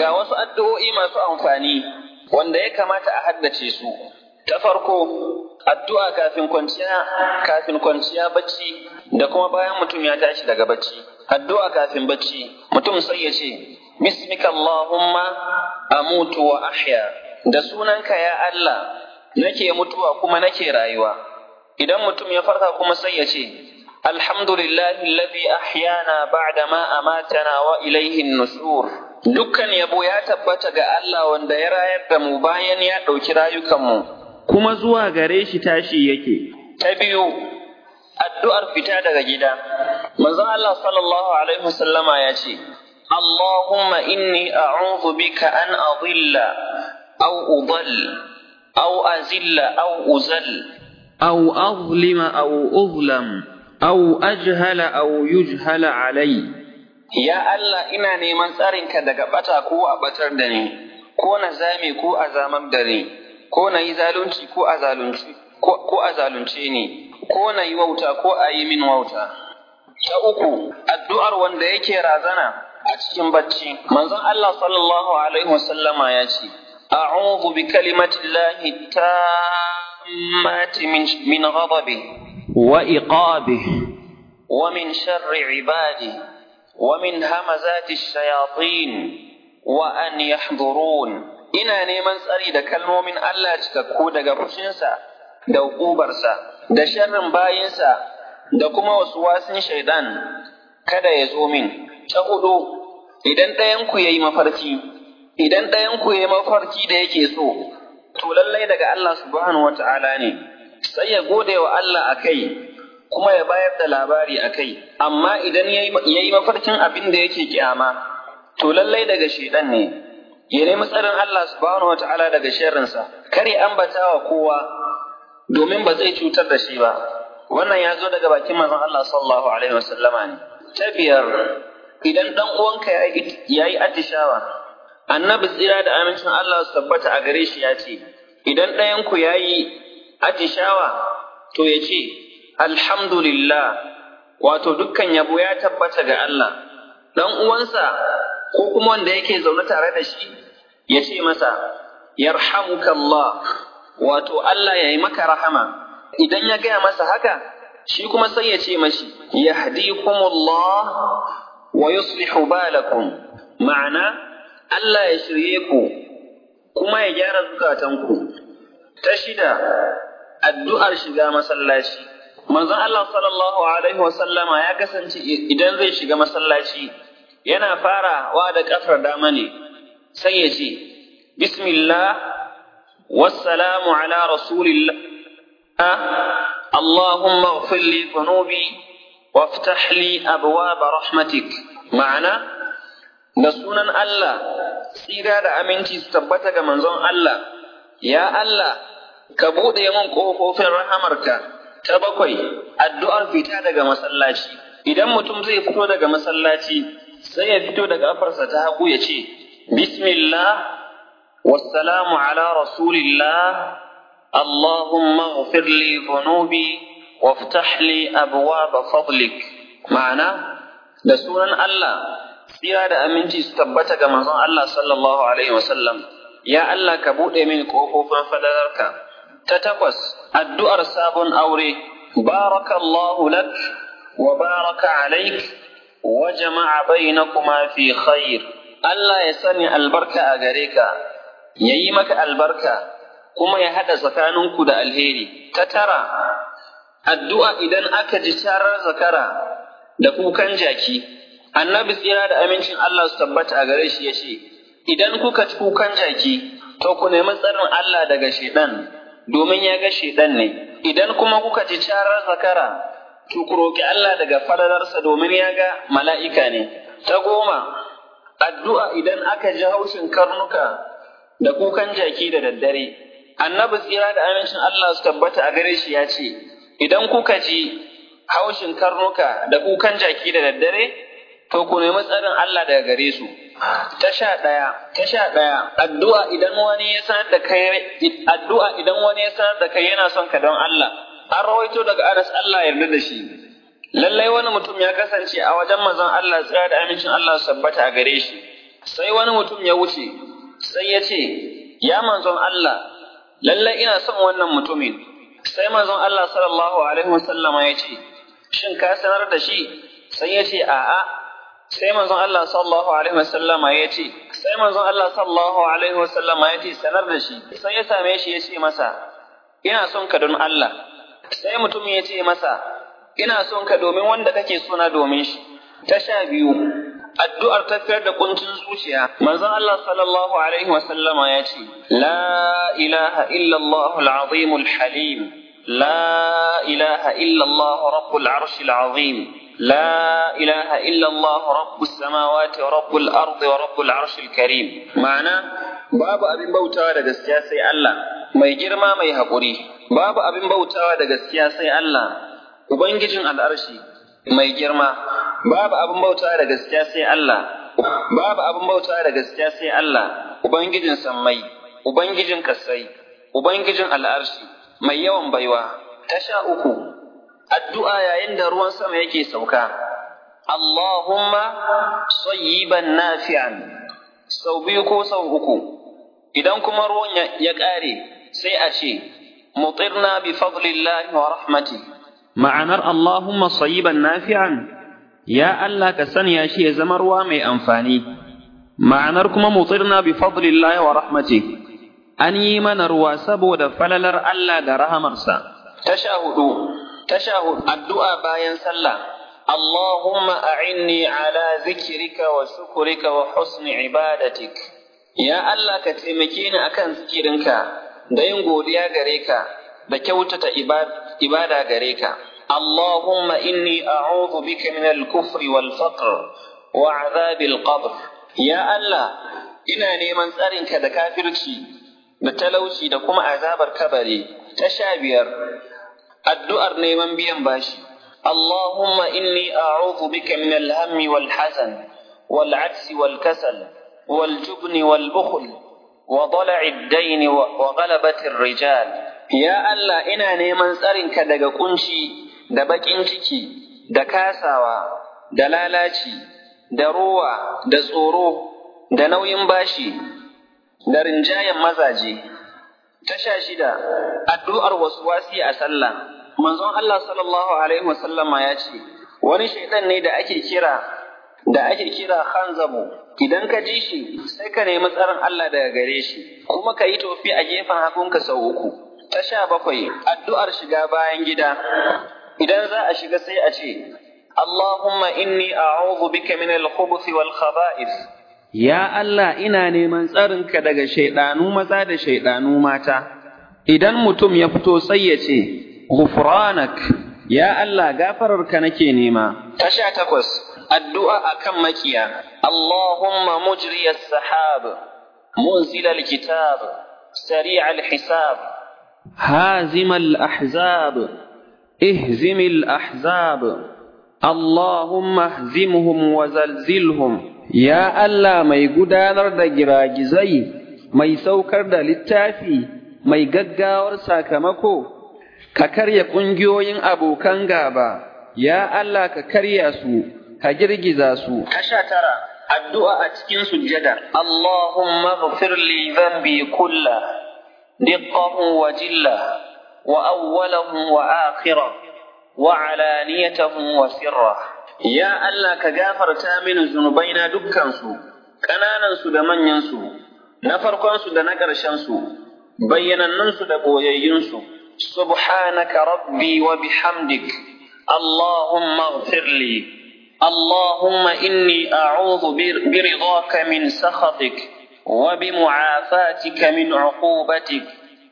ga wasu addu'o'i masu amfani wanda ya kamata a haddace su. Ta farko, addu'a kafin kwanciya, kafin kwanciya bacci da kuma bayan mutum ya tashi daga bacci. Addu'a kafin bacci, mutum sai ya ce, Bismika Allahumma amutu wa ahya, da sunanka ya Allah, nake mutuwa kuma nake rayuwa. Idan mutum ya farka kuma sai ya ce, Alhamdulillahi alladhi ahyana ba'da ma amatana wa ilaihin nusur. Dukkan yabo ya tabbata ga Allah wanda ya rayar da mu bayan ya ɗauki rayukanmu, kuma zuwa gare shi tashi yake. Ta biyu, addu'ar fita daga gida. Manzon Allah sallallahu Alaihi wasallama ya ce, Allahumma inni a'udhu bika an adilla aw udall aw azilla aw uzal aw azlima aw uzlam aw ajhala aw yujhala alai. Ya Allah ina neman tsarinka daga bata ko a batar da ni, ko na zame ko a zamar da ni, ko na yi zalunci ko a zalunci, ko a zalunce ni, ko na yi wauta ko a yi min wauta. Ta uku, addu'ar wanda yake razana a cikin bacci. Manzon Allah sallallahu Alaihi wasallama ya ce, A'udhu bi kalimatillahi tammati min ghadabi wa iqabi wa min sharri ibadi wa min hamazati shayatin wa an yahdurun. Ina neman tsari da kalmomin Allah cikakku daga fushinsa da hukubarsa da sharrin bayinsa da kuma wasu wasin shaidan kada ya zo min. Ta hudu, idan ɗayanku ya yi mafarki, idan ɗayanku ya yi mafarki da yake so, to lallai daga Allah subhanahu wa ta'ala ne, sai ya gode wa Allah a kai, kuma ya bayar da labari a kai, amma idan ya yi mafarkin abin da yake kyama, to lallai daga shaidan ne, ya nemi tsarin Allah subhanahu wa ta'ala daga sharrinsa, kar ya ambata wa kowa, domin ba zai cutar da shi ba. Wannan ya zo daga bakin manzon Allah sallallahu alaihi wasallama ne. Ta biyar, idan ɗan uwanka ya yi atishawa, annabi tsira da amincin Allah su tabbata a gare shi ya ce, idan ɗayanku ya yi atishawa, to ya ce, Alhamdulillah, wato dukkan yabo ya tabbata ga Allah, ɗan uwansa ko kuma wanda yake zaune tare da shi, ya ce masa, Yarhamukallah, wato Allah ya yi maka rahama, idan ya gaya masa haka, shi kuma sai ya ce mashi, Yahdikumullah wa yuslihu balakum ma'ana Allah ya shirye ku kuma ya gyara zukatanku ta shida addu'ar shiga masallaci manzon Allah sallallahu alaihi wasallama ya kasance idan zai shiga masallaci yana farawa da kafar dama ne sai ya ce bismillah wassalamu ala rasulillah اللهم اغفر لي ذنوبي وافتح لي أبواب رحمتك معنى da sunan Allah tsira da aminci su tabbata ga manzon Allah ya Allah ka buɗe min ƙofofin rahamarka ta bakwai addu'ar fita daga masallaci idan mutum zai fito daga masallaci sai ya fito daga kafarsa ta hagu ya ce bismillah wassalamu ala rasulillah اللهم اغفر لي ذنوبي وافتح لي أبواب فضلك معنى da sunan Allah tsira da aminci su tabbata ga manzon Allah sallallahu alaihi wasallam ya Allah ka buɗe min ƙofofin fadalarka ta takwas addu'ar sabon aure barakallahu lak wa baraka alaik wa jama'a bainakuma fi khair Allah ya sani albarka a gare ka yayi maka albarka kuma ya haɗa tsakaninku da alheri. Ta tara, addu'a idan aka ji tarar zakara da kukan jaki, annabi tsira da amincin Allah su tabbata a gare shi ya ce, Idan kuka ci kukan jaki, to ku nemi tsarin Allah daga shaiɗan, domin ya ga shaiɗan ne. Idan kuma kuka ji tarar zakara, to ku roƙi Allah daga falalarsa domin ya ga mala'ika ne. Ta goma, addu'a idan aka ji haushin karnuka da kukan jaki da daddare. annabi tsira da amincin Allah su tabbata a gare shi ya ce, Idan kuka ji haushin karnuka da kukan jaki da daddare, to ku nemi tsarin Allah daga gare su. Ta sha ɗaya, ta sha ɗaya, addu'a idan wani ya sanar da kai, addu'a idan wani ya sanar da kai yana son ka don Allah, an rawaito daga Anas Allah yarda da shi. Lallai wani mutum ya kasance a wajen manzon Allah tsira da amincin Allah su tabbata a gare shi. sai wani mutum ya wuce sai ya ce ya manzon Allah lallai ina son wannan mutumin sai manzon Allah sallallahu alaihi wasallama ya ce shin ka sanar da shi sai ya ce a'a sai manzon Allah sallallahu alaihi wasallama ya ce sai manzon Allah sallallahu alaihi wasallama ya ce sanar da shi sai ya same shi ya ce masa ina son ka don Allah sai mutum ya ce masa ina son ka domin wanda kake sona domin shi ta sha biyu addu'ar tafiyar da kuncin zuciya manzon Allah sallallahu alaihi wasallama ya ce la ilaha illallah al-azim al-halim la ilaha illallah rabbul arsh al-azim لا إله إلا الله رب السماوات ورب الأرض ورب العرش الكريم معنى باب أبن بوتا daga gaskiya sai Allah mai girma mai haƙuri babu abin bautawa da gaskiya sai Allah ubangijin al'arshi mai girma babu abin bautawa da gaskiya sai Allah babu abin bautawa da gaskiya sai Allah ubangijin sammai ubangijin kasai ubangijin al'arshi mai yawan baiwa ta sha uku addu'a yayin da ruwan sama yake sauka, Allahumma sayyiban nafi'an sau biyu ko sau uku, idan kuma ruwan ya ƙare sai a ce, mutirna bi fadlillahi wa rahmati. Ma'anar Allahumma sayyiban nafi'an, ya Allah ka sanya shi ya zama ruwa mai amfani, ma'anar kuma mutirna bi fadlillahi wa rahmati, an yi mana ruwa saboda falalar Allah da rahamarsa. Tasha hudu. tashahud addu'a bayan sallah Allahumma a'inni ala zikrika wa shukrika wa husni ibadatik ya Allah ka taimake ni akan zikirinka da yin godiya gare ka da kyautata ibada gare ka Allahumma inni a'udhu bika min al-kufri wal faqr wa 'adhabil qabr ya Allah ina neman tsarinka da kafirci da talauci da kuma azabar kabari ta sha biyar addu'ar neman biyan bashi. Allahumma inni a'udhu bika min al-hammi wal hazan wal ajzi wal kasal wal jubni wal bukhl wa dala'i ad-dayn wa ghalabati rijal Ya Allah ina neman tsarinka daga kunci da bakin ciki da kasawa da lalaci da ruwa da tsoro da nauyin bashi da rinjayen mazaje ta sha shida addu'ar waswasi a sallah manzon Allah sallallahu alaihi wasallama ya ce wani shaidan ne da ake kira da ake kira hanzabu idan ka ji shi sai ka nemi tsarin Allah daga gare shi kuma ka yi tofi a gefen hagunka sau uku ta sha bakwai addu'ar shiga bayan gida idan za a shiga sai a ce Allahumma inni a'udhu bika min al-khubuthi wal khaba'ith ya Allah ina neman tsarinka daga shaidanu maza da shaidanu mata idan mutum ya fito sai ya ce غفرانك يا الله غفررك nake nema ta sha takwas addu'a akan makiya Allahumma mujri as-sahab munzil al-kitab sari' al-hisab hazim al-ahzab ihzim al-ahzab Allahumma ihzimhum wa zalzilhum ya Allah mai gudanar da giragizai mai saukar da littafi mai gaggawar sakamako ka karya ƙungiyoyin abokan gaba, ya Allah ka karya su, ka girgiza su. Kasha tara, addu'a a cikin sujjada. Allahumma ghafir li dhanbi kulla, diqqahu wa jilla, wa awwalahu wa akhira, wa alaniyatahu wa sirra. Ya Allah ka gafarta mini zunubaina dukkansu, ƙananansu da manyansu, na farkonsu da na ƙarshensu, bayyanannunsu da ɓoyayyunsu. سبحانك ربي وبحمدك اللهم اغفر لي اللهم إني أعوذ برضاك من سخطك وبمعافاتك من عقوبتك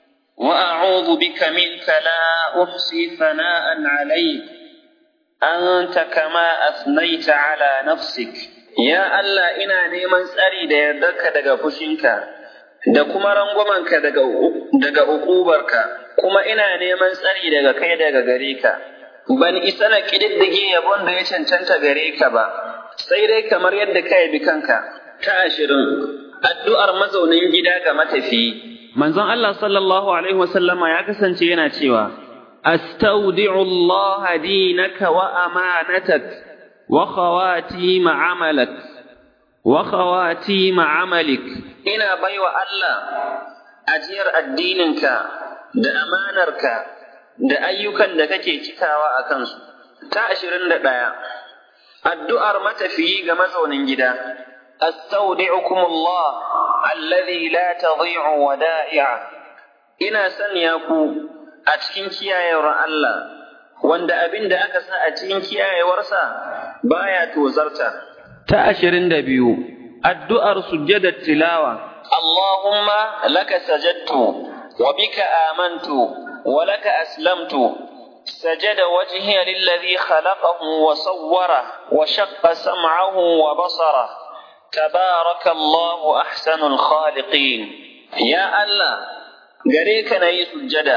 وأعوذ بك منك لا أحصي ثناء عليك أنت كما أثنيت على نفسك يا الله إنا نيمان سأري دا يردك دا فشنك da kuma rangwamanka daga daga ukubarka kuma ina neman tsari daga kai daga gare ka ban isa na kididdige yabon da ya cancanta gare ka ba sai dai kamar yadda ka yabi kanka ta ashirin addu'ar mazaunin gida ga matafi manzon Allah sallallahu alaihi wasallama ya kasance yana cewa astaudi'u Allah dinaka wa amanatak wa khawatim amalak وخواتيم عملك ina baiwa Allah ajiyar addininka da amanarka da ayyukan da kake cikawa a kansu. Ta ashirin da ɗaya, addu'ar matafiyi ga mazaunin gida, أستودعكم الله الذي لا تضيع ودائعه ina sanya ku a cikin kiyayewar Allah wanda abin da aka sa a cikin kiyayewarsa baya tozarta. Ta ashirin da biyu, addu'ar sujjadar tilawa. Allahumma laka sajadtu wa bika amantu wa laka aslamtu سجد وجهي للذي خلقه وصوره وشق سمعه وبصره تبارك الله أحسن الخالقين يا الله gare ka na yi sujjada,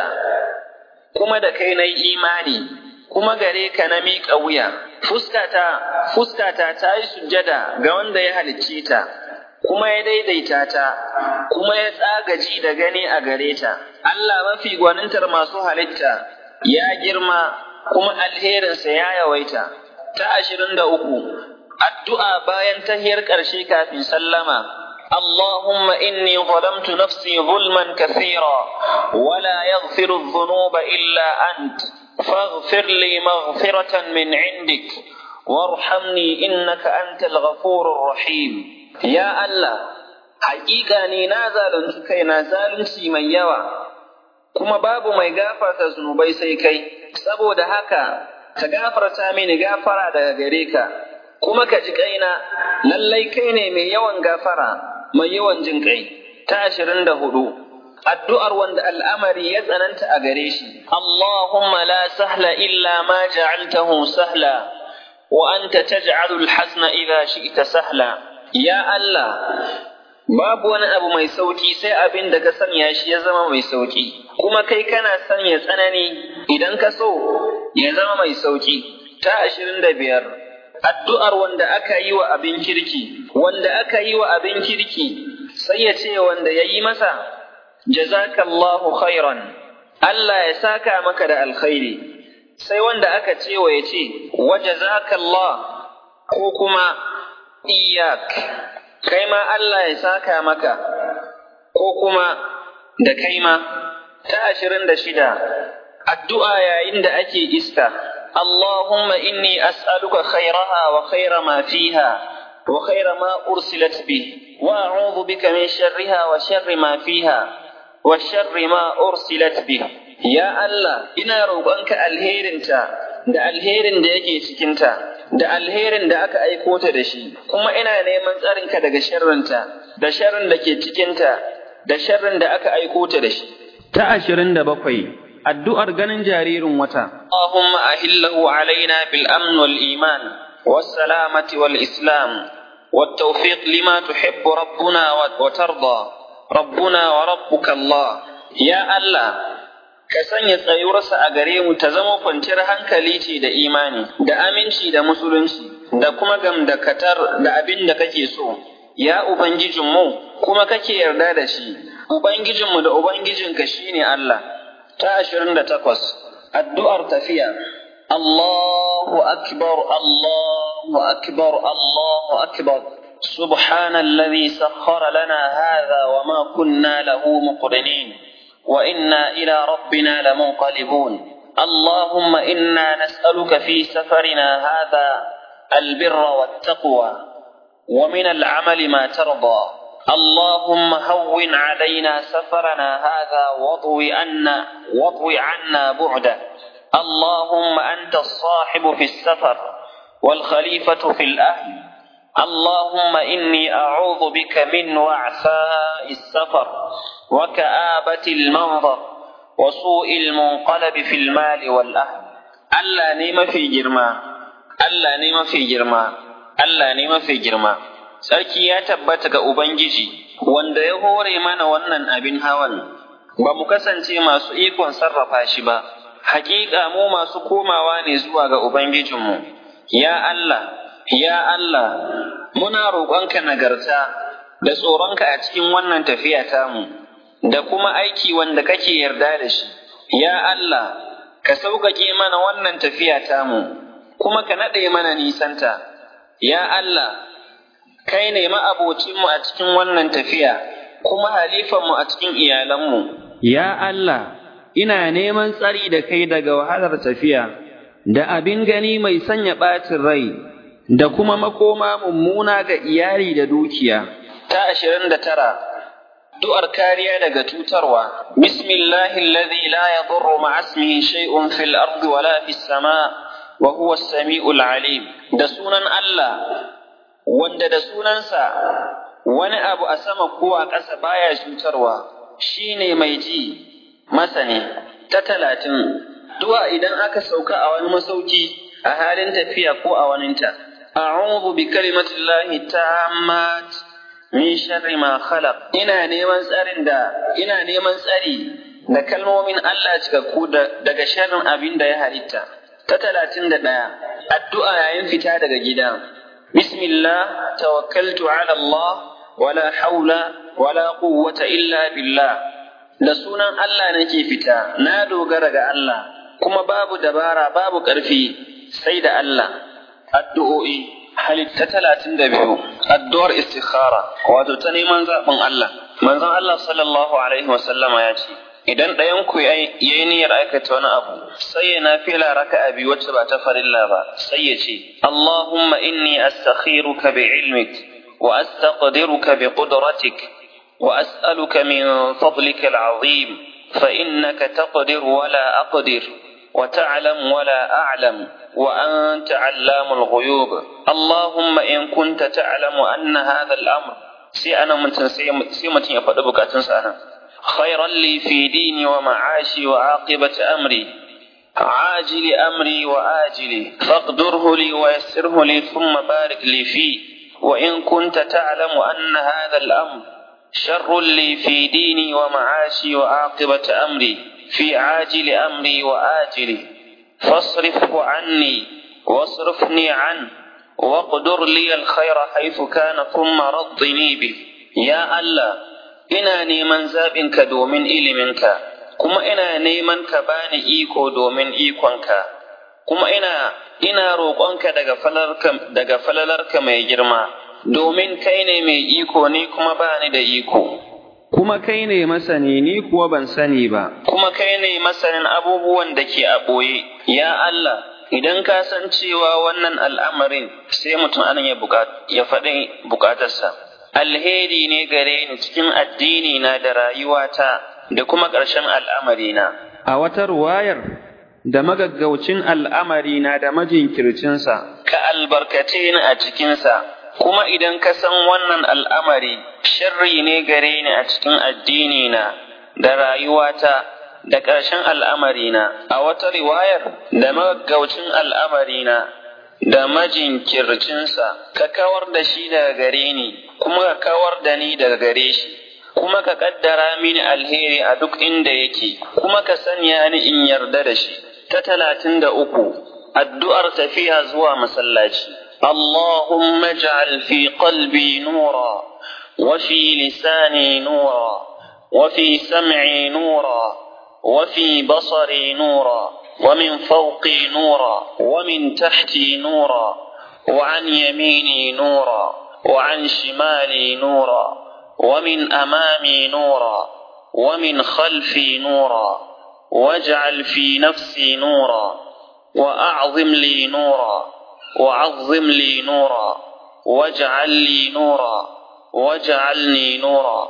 kuma da kai na yi imani, kuma gare ka na miƙa wuya, fuskata, fuskata ta yi sujjada ga wanda ya halicce ta, kuma ya daidaita ta, kuma ya tsagaji da gani a gare ta. Allah mafi gwanintar masu halitta ya girma kuma alherinsa ya yawaita. Ta ashirin da uku, addu'a bayan tahiyar ƙarshe kafin sallama. اللهم إني ظلمت نفسي ظلما كثيرا ولا يغفر الذنوب إلا أنت فاغفر لي مغفرة من عندك وارحمني إنك أنت الغفور الرحيم يا الله حقيقة ني نازل كي نازل من يوى kuma babu mai gafarta zunubai sai kai saboda haka ka gafarta mini gafara daga gare ka kuma ka ji kaina lallai kai ne mai yawan gafara mai yawan jin kai ta ashirin da hudu addu'ar wanda al'amari ya tsananta a gare shi Allahumma la sahla illa ma ja'altahu sahla wa anta taj'alu al-hasna idha shi'ta sahla ya Allah babu wani abu mai sauki sai abin da ka sanya shi ya zama mai sauki kuma kai kana sanya tsanani idan ka so ya zama mai sauki ta ashirin da biyar addu'ar wanda aka yi wa abin kirki, wanda aka yi wa abin kirki, sai ya ce wanda ya yi masa, jazakallahu khairan, Allah ya saka maka da alkhairi, sai wanda aka ce wa ya ce, wa jazakallah ko kuma iyak, kai ma Allah ya saka maka, ko kuma da kai ma, ta ashirin da shida, addu'a yayin da ake iska. اللهم إني أسألك خيرها وخير ما فيها وخير ما أرسلت به وأعوذ بك من شرها وشر ما فيها وشر ما أرسلت به يا الله إنا روقانك الهيرنتا da alherin da yake cikinta da alherin da aka aiko ta da shi kuma ina neman tsarinka daga sharrinta da sharrin da ke cikinta da sharrin da aka aiko ta da shi ta ashirin da bakwai addu'ar ganin jaririn wata. Allahumma ahillahu alaina bil amn wal iman was salamati wal islam wat tawfiq lima tuhibbu rabbuna wa tarda rabbuna wa rabbuka Allah ya Allah ka sanya tsayuwarsa a gare mu ta zama kwanciyar hankali ce da imani da aminci da musulunci da kuma gamdakatar da abin da kake so ya ubangijinmu kuma kake yarda da shi ubangijinmu da ubangijinka shine Allah ta ashirin da takwas addu'ar tafiya Allahu akbar Allahu akbar Allahu akbar سبحان الذي سخر لنا هذا وما كنا له مقرنين وإنا إلى ربنا لمنقلبون اللهم إنا نسألك في سفرنا هذا البر والتقوى ومن العمل ما ترضى اللهم هون علينا سفرنا هذا واضوي عنا واضوي عنا بعده اللهم أنت الصاحب في السفر والخليفة في الأهل اللهم إني أعوذ بك من وعثاء السفر وكآبة المنظر وسوء المنقلب في المال والأهل ألا نيم في جرما ألا نيم في جرما ألا نيم في جرما Sarki ya tabbata ga Ubangiji, wanda ya hore mana wannan abin hawan, ba mu kasance masu ikon sarrafa shi ba, hakika mu masu komawa ne zuwa ga Ubangijinmu. Ya Allah, ya Allah, muna roƙonka nagarta da tsoronka a cikin wannan tafiya tamu, da kuma aiki wanda kake yarda da shi. Ya Allah, ka sauƙaƙe mana wannan tafiya tamu, kuma ka naɗe mana nisanta. Ya Allah, kai ne ma'abocinmu a cikin wannan tafiya, kuma halifanmu a cikin iyalanmu. Ya Allah, ina neman tsari da kai daga wahalar tafiya, da abin gani mai sanya ɓacin rai, da kuma makoma mummuna ga iyali da dukiya. Ta ashirin da tara, du'ar kariya daga cutarwa. Bismillahi alladhi la yadurru ma'a ismihi shay'un fil ardi wala fis sama' wa huwa as-sami'ul 'alim. Da sunan Allah wanda da sunansa wani abu a sama ko a ƙasa baya cutarwa shine mai ji masani ta talatin du'a idan aka sauka a wani masauki a halin tafiya ko a waninta a'udhu bi kalimatillahi tammat min sharri ma khalaq ina neman tsarin da ina neman tsari da kalmomin Allah cikakku daga sharrin abin da ya halitta ta talatin da ɗaya addu'a yayin fita daga gida بسم الله توكلت على الله ولا حول ولا قوة إلا بالله da sunan Allah nake fita na dogara ga Allah kuma babu dabara babu ƙarfi sai da Allah addu'o'i halitta talatin da biyu addu'ar istikhara wato ta neman zaɓin Allah manzon Allah sallallahu alaihi wasallama ya ce idan ɗayan ku ya yi niyyar aikata wani abu sai ya nafila raka'a biyu wacce ba ta farilla ba sai ya ce Allahumma inni astakhiruka bi ilmik wa astaqdiruka bi qudratik wa as'aluka min fadlika al'azim fa innaka taqdir wa la aqdir wa ta'lam wa la a'lam wa anta 'allamul ghuyub Allahumma in kunta ta'lamu anna hadha al-amr sai ana mutum sai mutum ya faɗi bukatunsa anan خيرا لي في ديني ومعاشي وعاقبة أمري عاجل أمري وآجلي فاقدره لي ويسره لي ثم بارك لي فيه وإن كنت تعلم أن هذا الأمر شر لي في ديني ومعاشي وعاقبة أمري في عاجل أمري وآجلي فاصرفه عني واصرفني عنه واقدر لي الخير حيث كان ثم رضني به يا الله ina neman zaɓinka domin iliminka, kuma ina neman ka bani iko domin ikonka, kuma ina ina roƙonka daga falalarka daga falalarka mai girma, domin kai ne mai iko ni kuma bani da iko. Kuma kai ne masani ni kuwa ban sani ba. Kuma kai ne masanin abubuwan da ke a ɓoye, ya Allah, idan ka san cewa wannan al'amarin sai mutum anan ya faɗi bukatarsa. alheri ne gare ni cikin addini na da rayuwata da kuma ƙarshen al'amarina. A wata ruwayar da magaggaucin al'amarina da majinkircinsa. Ka albarkace ni a cikinsa, kuma idan ka san wannan al'amari, sharri ne gare ni a cikin addini na da rayuwata da ƙarshen al'amarina. A wata riwayar da magaggaucin al'amarina da majinkircinsa, ka kawar da shi daga gare ni, kuma ka kawar da ni daga gare shi, kuma ka ƙaddara mini alheri a duk inda yake, kuma ka sanya ni in yarda da shi. Ta talatin da uku, addu'ar tafiya zuwa masallaci. اللهم اجعل في قلبي نورا وفي لساني نورا وفي سمعي نورا وفي بصري نورا ومن فوقي نورا ومن تحتي نورا وعن يميني نورا وعن شمالي نورا ومن امامي نورا ومن خلفي نورا واجعل في نفسي نورا واعظم لي نورا وعظم لي نورا واجعل لي نورا واجعلني نورا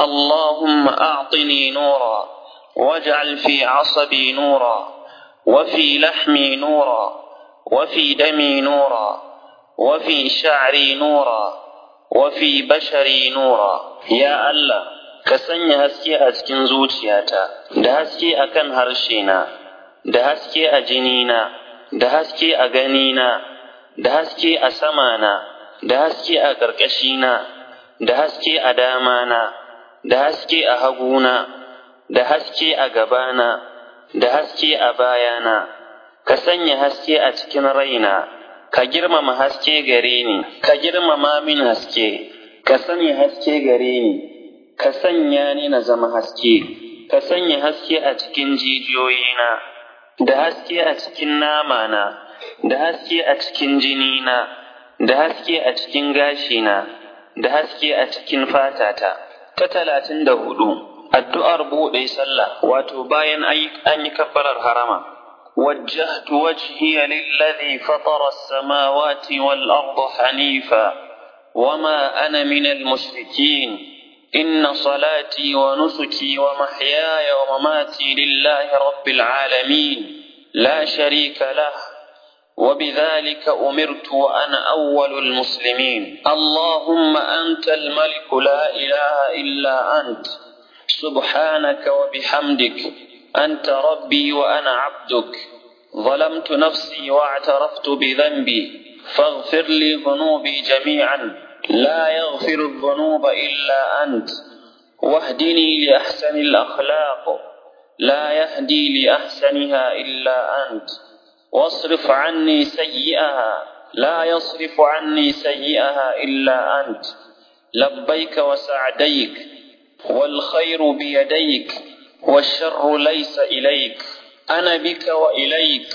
اللهم اعطني نورا واجعل في عصبي نورا وفي لحمي نورا وفي دمي نورا وفي شعري نورا وفي بشري نورا يا الله ka sanya haske a cikin zuciyata da haske a kan harshena da haske a jinina da haske a ganina da haske a samana da haske a ƙarƙashina da haske a damana da haske a haguna da haske a gabana da haske a bayana ka sanya haske a cikin raina ka girmama haske gare ni ka girmama min haske ka sanya haske gare ni ka sanya ni na zama haske ka sanya haske a cikin jijiyoyina da haske a cikin namana da haske a cikin jinina da haske a cikin gashina, da haske a cikin fatata. Ta talatin da hudu, addu'ar buɗe sallah, wato bayan an yi kabbarar harama. وجهت وجهي للذي فطر السماوات والأرض حنيفا وما أنا من المشركين إن صلاتي ونسكي ومحياي ومماتي لله رب العالمين لا شريك له وبذلك أمرت وأنا أول المسلمين اللهم أنت الملك لا إله إلا أنت سبحانك وبحمدك أنت ربي وأنا عبدك ظلمت نفسي واعترفت بذنبي فاغفر لي ذنوبي جميعا لا يغفر الذنوب إلا أنت واهدني لأحسن الأخلاق لا يهدي لأحسنها إلا أنت واصرف عني سيئها لا يصرف عني سيئها إلا أنت لبيك وسعديك والخير بيديك والشر ليس إليك أنا بك وإليك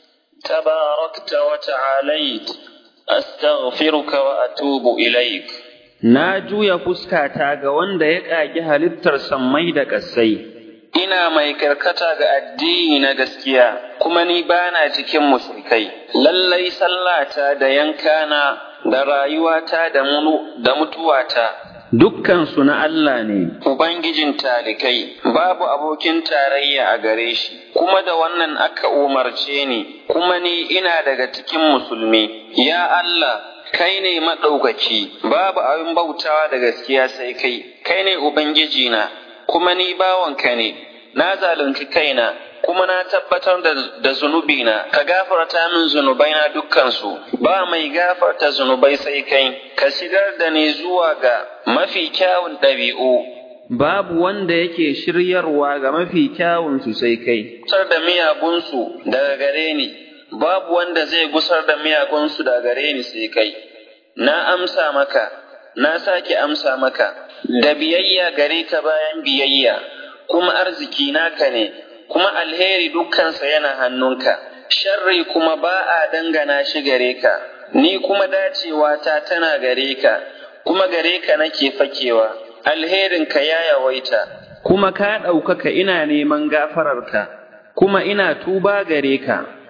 تباركت وتعاليت أستغفرك وأتوب إليك Na juya fuskata ga wanda ya ƙagi halittar sammai da ƙasai, ina mai karkata ga addini na gaskiya kuma ni bana cikin musulkai lallai sallata da yankana da rayuwata da da mutuwata dukkansu na Allah ne. Ubangijin talikai babu abokin tarayya a gare shi, kuma da wannan aka umarce ni, kuma ni ina daga cikin musulmi. Ya Allah, kai ne maɗaukaki, babu abin bautawa da gaskiya sai kai, kai ne Ubangijina, kuma ni bawanka ne, na zalunci kaina, kuma na tabbatar da zunubina, ka gafarta min zunubaina dukkansu, ba mai gafarta zunubai sai kai, ka shigar da ni zuwa ga mafi kyawun ɗabi'u. Babu wanda yake shiryarwa ga mafi kyawunsu sai kai. Gusar da miyagunsu daga gare ni, babu wanda zai gusar da miyagunsu daga gare ni sai kai. Na amsa maka, na sake amsa maka, da biyayya gare ka bayan biyayya, kuma arziki naka ne, kuma alheri dukkansa yana hannunka, sharri kuma ba a dangana shi gare ka, ni kuma dacewa ta tana gare ka, kuma gare ka nake fakewa, alherinka ya yawaita. Kuma ka ɗaukaka ina neman gafararka, kuma ina tuba gare ka.